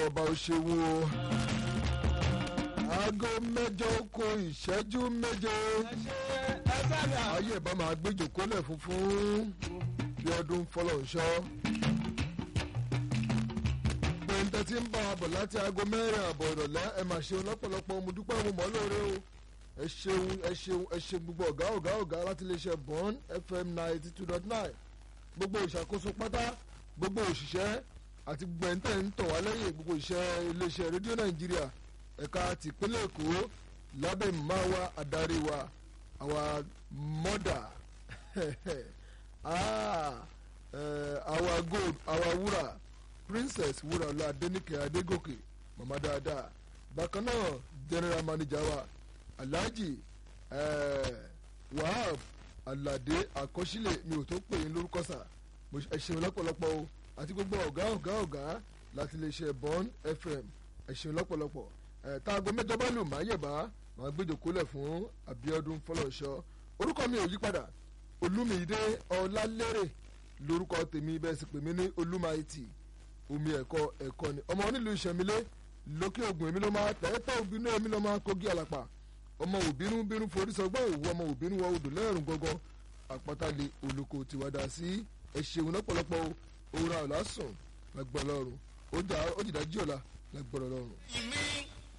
ọba òṣèwò aago mẹ́jọ kù ìṣẹ́jú méje ayé ìbá máa gbéjò kólẹ̀ funfun bí ọdún fọlọ́nṣọ́ pẹ̀ǹtẹ̀ tí ń bá a bọ̀ láti aago mẹ́rin àbọ̀ ìrọ̀lẹ́ ẹ máa ṣeun lọ́pọ̀lọpọ̀ mo dúpẹ́ mo mọ́ lóore o ẹ ṣeun ẹ ṣeun ẹ ṣe gbogbo ọ̀gá ọ̀gá ọ̀gá láti iléeṣẹ́ bond fm ninety two dot nine gbogbo ìṣàkóso pátá gbogbo òṣìṣẹ́ àti gbogbo ẹ̀ ń tẹ̀ ń tọ̀ wá lẹ́yìn gbogbo iṣẹ́ iléeṣẹ́ rédíò nàìjíríà ẹ̀ka tìpínlẹ̀ èkó lábẹ́ màmá wa adarí wa our mother ah, uh, our gold our wúrà princess wúrà ọlá adẹnìkẹ adégòkè màmá dáadáa bákan náà general manager wa alhaji uh, wahab alade àkọsílẹ̀ mi ò tó pè yín lórúkọ sà ẹ ṣeun lọ́pọ̀lọpọ̀ o àti gbogbo ọ̀gá ọ̀gá ọ̀gá láti lè ṣe bond fm ẹ ṣeun lọ́pọ̀lọpọ̀ ẹ̀ táago mẹ́jọ bá lù máa yẹ̀bá máa gbẹ́jọ̀kólẹ̀ fún abiodun fọlọ́ṣọ́ orúkọ mi ò yí padà olúmídé ọlálérè lórúkọ tèmi bẹ́ẹ̀ sì pè mí ní olúmáìtì omi ẹ̀kọ́ ẹ̀kọ́ ni ọmọ onílù ìṣẹ̀mílẹ̀ lókè ògùn èmi ló máa tẹ́tẹ́ òbínú èmi ló máa kógi àlàpà ọmọ òbínú bínú forí sọgbọ́n òwú ọmọ òbínú wọ odò lẹ́rùn gangan àpáta-lè olùkọ́ tiwádà sí ẹ̀ṣẹ̀wọ̀n lọ́pọ̀lọpọ̀ òun àlásùn lágbọ́n lọ́rùn ó jìdájí ọ̀la lágbọ́n lọ́rùn.